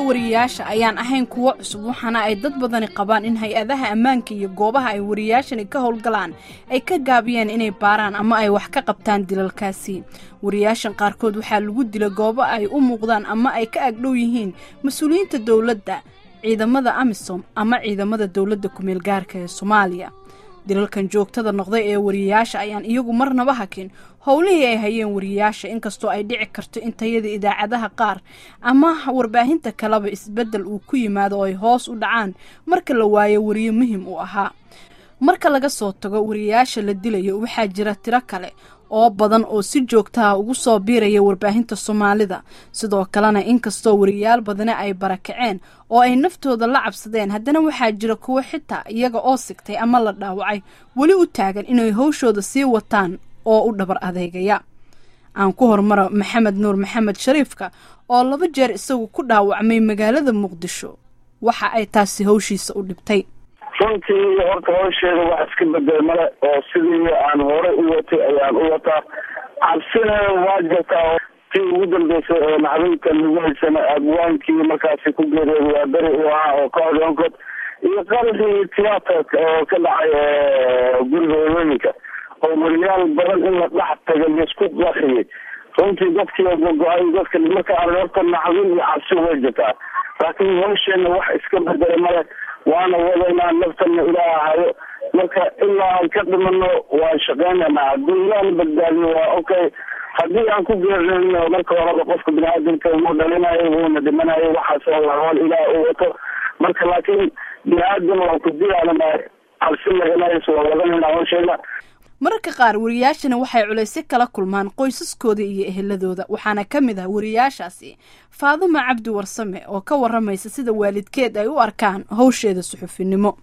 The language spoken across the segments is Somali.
wariyayaasha ayaan ahayn kuwo cusub waxaana ay dad badani qabaan in hay-adaha ammaanka iyo goobaha ay wariyayaashani ka howlgalaan ay ka gaabiyeen inay baaraan ama ay wax ka qabtaan dilalkaasi wariyayaashan qaarkood waxaa lagu dila goobo ay u muuqdaan ama ay ka agdhow yihiin mas-uuliyiinta dowladda ciidamada amisom ama ciidamada dowladda kumeel gaarka ee soomaaliya dilalkan joogtada noqday ee wariyayaasha ayaan iyagu marnaba hakin howlihii ay hayeen wariyayaasha inkastoo ay dhici karto in tayada idaacadaha qaar ama warbaahinta kaleba isbeddel uu ku yimaado oo ay hoos u dhacaan marka la waayo wariye muhim u ahaa marka laga soo tago wariyayaasha la dilayo waxaa jira tiro kale oo badan oo si joogtaha ugu soo biiraya warbaahinta soomaalida sidoo kalena inkastoo wariyayaal badani ay barakaceen oo ay naftooda la cabsadeen haddana waxaa jira kuwo xitaa iyaga oo sigtay ama la dhaawacay weli u taagan inay howshooda sii wataan oo u dhabar adeegaya aan ku hormaro maxamed nuur maxamed shariifka oo laba jeer isagu ku dhaawacmay magaalada muqdisho waxa ay taasi howshiisa u dhibtay runtii horta howsheeda wax iska bedel male oo sidii aan hore u watay ayaan u wataa cabsina waa jirtaa tii ugu dambeysay oo naxdinta lagu haysana abwaankii markaasi ku geeriyooday waa beri u ahaa oo ka odonkod iyo qalbigii tiyaatarka oo ka dhacay guriga haweeninka oo wariyaal badan in la dhex taga laisku qaxiyay runtii dadkii gogo-ay dadka marka aan horta naxdin iyo cabsi way jirtaa laakiin howsheena wax iska bedela male waana wadaynaa naftana ilaah hayo marka ilaa aan ka dhimano waan shaqeynanaa haddii ilaahna badbaadiyo waa okay haddii aan ku geerino marka horeba qofka biniaadamka wuu dhalinayo wuuna dhimanayo waxaas oo hool ilaah u wato marka laakiin bini-aadam waan ku dilaalana cabsi laganayso waa wadanayna howsheena mararka qaar wariyayaashani waxay culaysyo kala kulmaan qoysaskooda iyo eheladooda waxaana ka mid ah wariyayaashaasi faaduma cabdi warsame oo ka waramaysa sida waalidkeed ay u arkaan howsheeda suxufinimo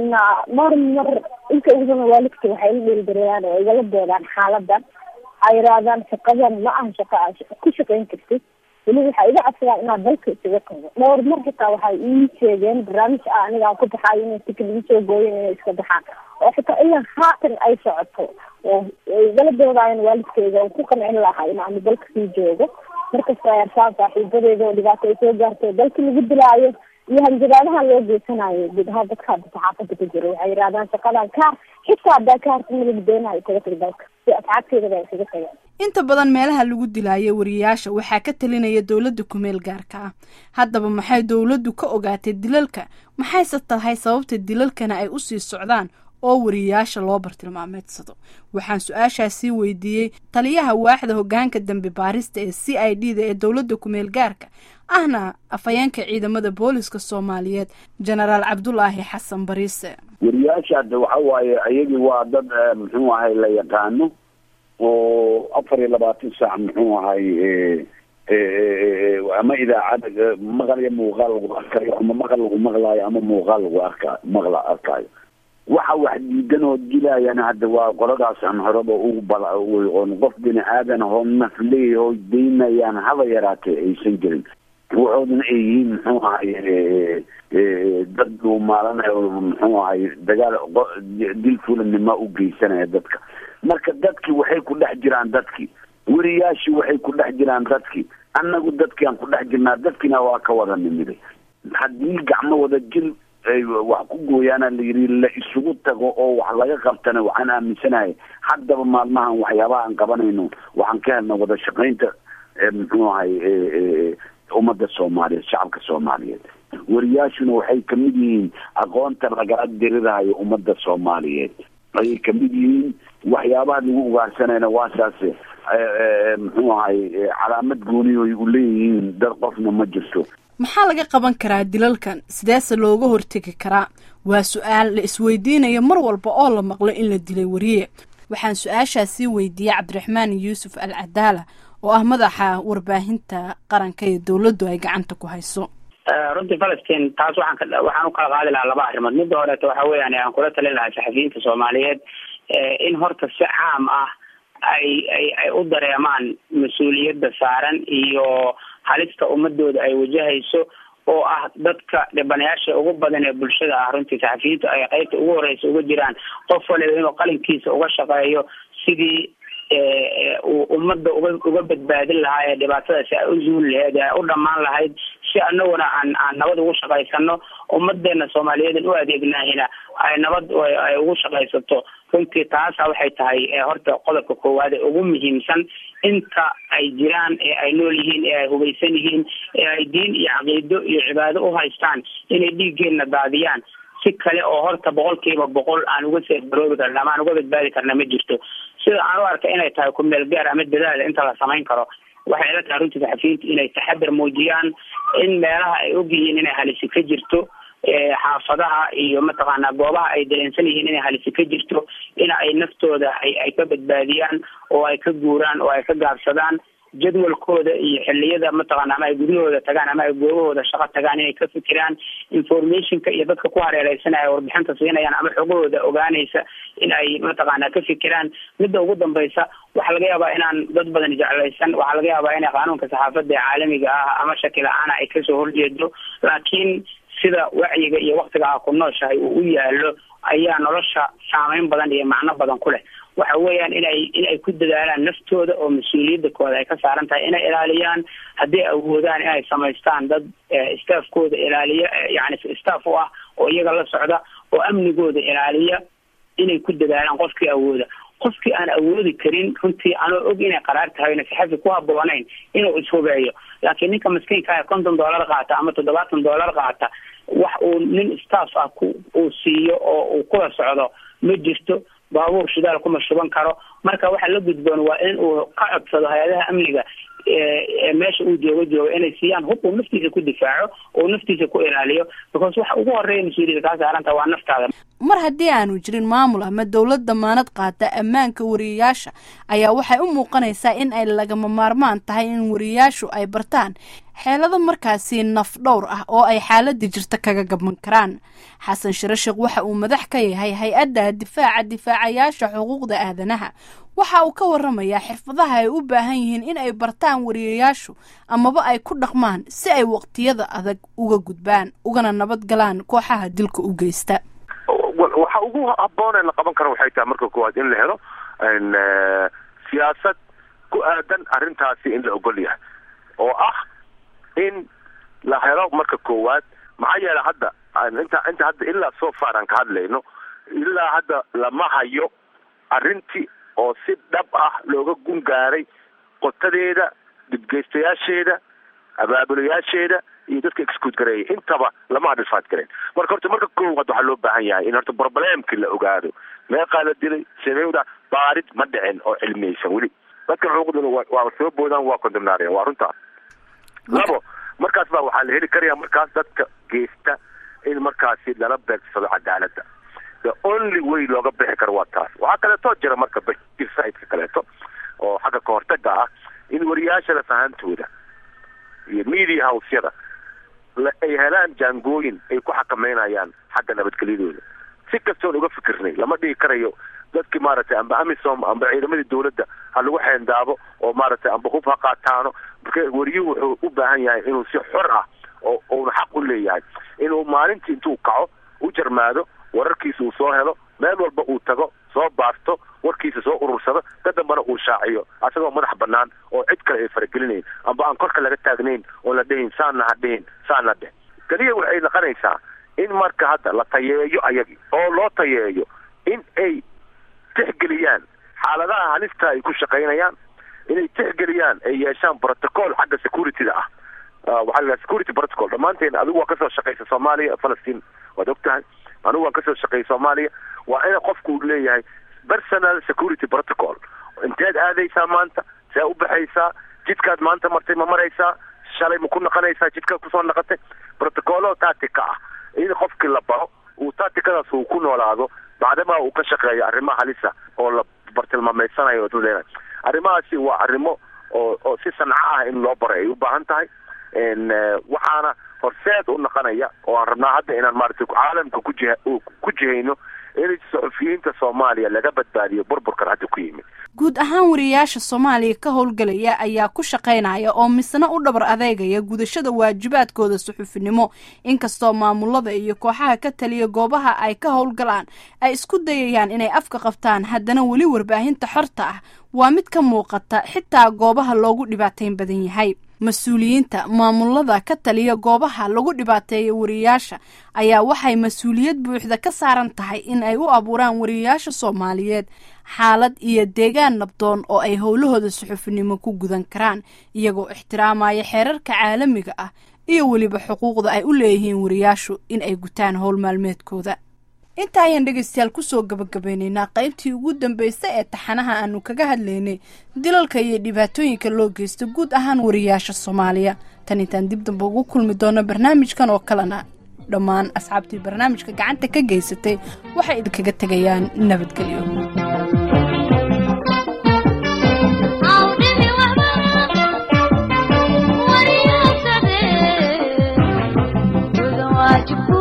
mar mar inta ugu badan waalidka waxay la dheeldareyaan oo igala doodaan xaaladan ay yidhaahdaan shaqadan ma aha shaqa a ku shaqayn kartid weli waxay iga codsadaan inaad dalka isaga tago dhowr mar xitaa waxay ii sheegeen barnaamij ah aniga aan ku baxaayo inay tikid igu soo gooyen inay iska baxaan oo xitaa ilaa haatan ay socoto oo igala doodaayan waalidkeyga oo ku qancin lahaa in aanu dalka sii joogo markasta ay arkaan saaxiibadeeda oo dhibaato ay soo gaarto dalka lagu dilaayo iyo hanjabaadaha loo geysanayo guud ahaan dadka hadda saxaafada ka jiro waxay yidhahdaan shaqadan kaar xitaa haddaa kaarta malagu doonayo isaga tag dalka si asxaabteeda baa isaga tagaan inta badan meelaha lagu dilaayo wariyayaasha waxaa ka talinaya dowladda kumeel gaarka ah haddaba maxay dowladdu ka ogaatay dilalka maxayse tahay sababta dilalkana ay usii socdaan oo wariyayaasha loo bartilmaameedsado waxaan su-aashaasii weydiiyey taliyaha waaxda hogaanka dambe baarista ee c i d da ee dowladda kumeel gaarka ahna afhayeenka ciidamada booliska soomaaliyeed genaraal cabdulaahi xasan bariise wariyayaasha hadda waxa waaye iyagii waa dad muxuu ahay la yaqaano oo afar iyo labaatan saac muxuu ahay ama idaacada maqal iyo muuqaal lagu arkayo ama maqal lagu maqlaayo ama muuqaal lagu arka maqla arkaayo waxa wax diidan oo dilaayana hadda waa qoladaas aan horeba ugu bala oon qof bini aadan oo nafleey oo daynayaan haba yaraatee aysan jirin waxoodana ay yihiin muxuu ahay dad dhuumaalanayo muxuu ahay dagaal dil fulanima u geysanaya dadka marka dadkii waxay ku dhex jiraan dadkii weriyaashii waxay ku dhex jiraan dadkii annagu dadkii aan ku dhex jirnaa dadkiina waa ka wada nimiday haddii gacmo wada jil wax ku gooyaana la yidhi la isugu tago oo wax laga qabtana waxaan aaminsanahay haddaba maalmahan waxyaabaha aan qabanayno waxaan ka helna wada shaqaynta muxuu ahay ummadda soomaaliyeed shacabka soomaaliyeed wariyaashuna waxay kamid yihiin aqoonta lagala dirirahayo ummadda soomaaliyeed ayay kamid yihiin waxyaabaha lagu ugaarsanayna waa saase muxuu ahay calaamad gooniy u leeyihiin dad qofna ma jirto maxaa laga qaban karaa dilalkan sideese looga hortegi karaa waa su-aal la isweydiinayo mar walba oo la maqlo in la dilay wariye waxaan su-aashaasii weydiiyey cabdiraxmaan yuusuf al cadaala oo ah madaxa warbaahinta qaranka ee dowladdu ay gacanta ku hayso runtii falastiin taas waxaan ka waxaan u kala qaadi lahaa laba arrimood midda horeeto waxa weeyaan aan kula talin lahaa saxafiyiinta soomaaliyeed in horta si caam ah ay ay ay u dareemaan mas-uuliyadda saaran iyo halista ummadooda ay wajahayso oo ah dadka dhibanayaasha ugu badan ee bulshada ah runtii saxafiyiintu ay qeybta ugu horeysa uga jiraan qof waliba inuu qalinkiisa uga shaqeeyo sidii uu ummadda uga uga badbaadin lahaa ee dhibaatadaasi ay u zuuli lahayd ee ay u dhammaan lahayd si anaguna aan aan nabad ugu shaqaysano ummadeena soomaaliyeed u adeegnaahina ay nabad ay ugu shaqaysato runtii taasa waxay tahay horta qodobka koowaad ee ugu muhiimsan inta ay jiraan ee ay nool yihiin ee ay hubaysan yihiin ee ay diin iyo caqiido iyo cibaado u haystaan inay dhiiggeena daadiyaan si kale oo horta boqolkiiba boqol aan uga seebaroobi karna ama aan uga badbaadi karna ma jirto sida aan u arka inay tahay ku meel gaar ama dadaal inta la samayn karo waxay ila tahay runtii saxafiyiinta inay taxadar muujiyaan in meelaha ay ogyihiin inay halisi ka jirto xaafadaha iyo mataqaanaa goobaha ay dareensan yihiin inay halisi ka jirto in ay naftooda ay ay ka badbaadiyaan oo ay ka guuraan oo ay ka gaabsadaan jadwalkooda iyo xiliyada mataqaana ama ay guryahooda tagaan ama ay goobahooda shaqo tagaan inay ka fikiraan informationka iyo dadka ku hareereysanaya warbixinta siinayaan ama xogahooda ogaanaysa in ay mataqaana ka fikiraan midda ugu dambaysa waxaa laga yaabaa inaan dad badan jeclaysan waxaa laga yaabaa inay qaanuunka saxaafadda ee caalamiga ah ama shaki la-aana ay kasoo horjeedo laakiin sida wacyiga iyo waktiga ah ku nooshahay uu u yaalo ayaa nolosha saameyn badan iyo macno badan ku leh waxa weeyaan inay in ay ku dadaalaan naftooda oo mas-uuliyadda kooda ay ka saaran tahay inay ilaaliyaan hadday awoodaan inay samaystaan dad staffkooda ilaaliya yani staff u ah oo iyaga la socda oo amnigooda ilaaliya inay ku dadaalaan qofkii awooda qofkii aan awoodi karin runtii anoo og inay qaraar tahay na saxafi ku haboonayn inuu ishubeeyo laakiin ninka maskiinka konton dollar qaata ama toddobaatan dollar qaata wax uu nin staff ah ku uu siiyo oo uu kula socdo ma jirto baabuur shidaal kuma shuban karo marka waxa la gudboon waa in uu ka codsado hay-adaha amniga meesha uu joogo jooga inay siiyaan hub uu naftiisa ku difaaco oo naftiisa ku ilaaliyo because waxa ugu horeeya mas-uuliyadda kaa saaranta waa naftaada mar haddii aanu jirin maamul ama dowlad damaanad qaata ammaanka wariyayaasha ayaa waxay u muuqanaysaa in ay lagama maarmaan tahay in wariyayaashu ay bartaan xeelado markaasi naf dhowr ah oo ay xaaladda jirta kaga gaban karaan xasan shirashik waxa uu madax ka yahay hay-adda difaaca difaacayaasha xuquuqda aadanaha waxa uu ka waramayaa xirfadaha ay u baahan yihiin in ay bartaan wariyayaashu amaba ay ku dhaqmaan si ay waqtiyada adag uga gudbaan ugana nabad galaan kooxaha dilka u geysta waxa ugu haboon ee la qaban karo waxay tahay marka koowaad in la helo siyaasad ku aadan arrintaasi in la ogol yahay oo ah in la helo marka koowaad maxaa yeele hadda inta inta hadda ilaa so far aan ka hadlayno ilaa hadda lama hayo arrintii oo si dhab ah looga gun gaaray qotadeeda dhibgeystayaasheeda abaabulayaasheeda iyo dadka excuud gareeya intaba lama adhifaad gareen marka horta marka koowaad waxaa loo baahan yahay in horta problemkii la ogaado meeqaa la dilay sidewda baarid ma dhicin oo cilmiyeysan weli dadka xuquuqdooda waa soo boodaan waa condemnaareen waa runtaa labo markaas baa waxaa la heli karaya markaas dadka geysta in markaasi lala beegsado cadaaladda the only way looga bixi karo waa taas waxaa kaleetoo jira marka basiidka kaleeto oo xagga kahortaga ah in wariyaashada fahantooda iyo media housyada ay helaan jaangooyin ay ku xakameynayaan xagga nabadgelyadooda si kastoon uga fikirnay lama dhigi karayo dadkii maaragtay amba amisom amba ciidamadii dawladda ha lagu xeendaabo oo maaragtay amba hub ha qaataano marka wariyuhu wuxuu u baahan yahay inuu si xor ah oo uuna xaq u leeyahay inuu maalintii intuu kaco u jarmaado wararkiisa uu soo helo meel walba uu tago soo baasto warkiisa soo urursado ka dambana uu shaaciyo asagoo madax banaan oo cid kale ay faragelinayn amba aan korka laga taagnayn oon la dhihin saana ha dhihin saana dheh keliya waxay noqonaysaa in marka hadda la tayeeyo ayagi oo loo tayeeyo in ay tixgeliyaan xaaladaha halista ay ku shaqaynayaan inay tixgeliyaan ay yeeshaan protocol xagga securityda ah waxaa la security protocol dhammaanteen adigu waa kasoo shaqaysa soomaaliya falastiin waad og tahay anigu waan kasoo shaqeeyay soomaaliya waa ina qofku uu leeyahay personal security protocol inteed aadaysaa maanta see u baxaysaa jidkaad maanta martay ma maraysaa shalay ma ku naqanaysaa jidkaad kusoo naqatay protocolo tactica ah in qofkii la baro uu tacticadaas uu ku noolaado bacdamaa uu ka shaqeeyo arrimaha halisa oo la bartilmaameysanayo dadleena arrimahaasi waa arrimo oo oo si sanco ah in loo baro ay u baahan tahay waxaana horseed u noqonaya oo aan rabnaa hadda inaan maaragtay caalamka kujiha ku jihayno in saxufiyiinta soomaaliya laga badbaadiyo burburkan hadda ku yimid guud ahaan wariyaasha soomaaliya ka howlgalaya ayaa ku shaqaynaya oo misna u dhabar adeegaya gudashada waajibaadkooda suxufinimo inkastoo maamulada iyo kooxaha ka taliya goobaha ay ka howlgalaan ay isku dayayaan inay afka qabtaan haddana weli warbaahinta xorta ah waa mid ka muuqata xitaa goobaha loogu dhibaateyn badan yahay mas-uuliyiinta maamulada ka taliya goobaha lagu dhibaateeya wariyaasha ayaa waxay mas-uuliyad buuxda ka saaran tahay in ay u abuuraan wariyaasha soomaaliyeed xaalad iyo deegaan nabdoon oo ay howlahooda suxufinimo ku gudan karaan iyagoo ixtiraamaya xeerarka caalamiga ah iyo weliba xuquuqda ay u leeyihiin wariyaashu in ay gutaan howl maalmeedkooda inta ayaan dhegaystayaal kusoo gabagabeynaynaa qaybtii ugu dambeysay ee taxanaha aanu kaga hadlaynay dilalka iyo dhibaatooyinka loo geysta guud ahaan wariyaasha soomaaliya tan intaan dib damba ugu kulmi doono barnaamijkan oo kalena dhammaan asxaabtii barnaamijka gacanta ka geysatay waxay idinkaga tegayaan nabadgelyo waajibku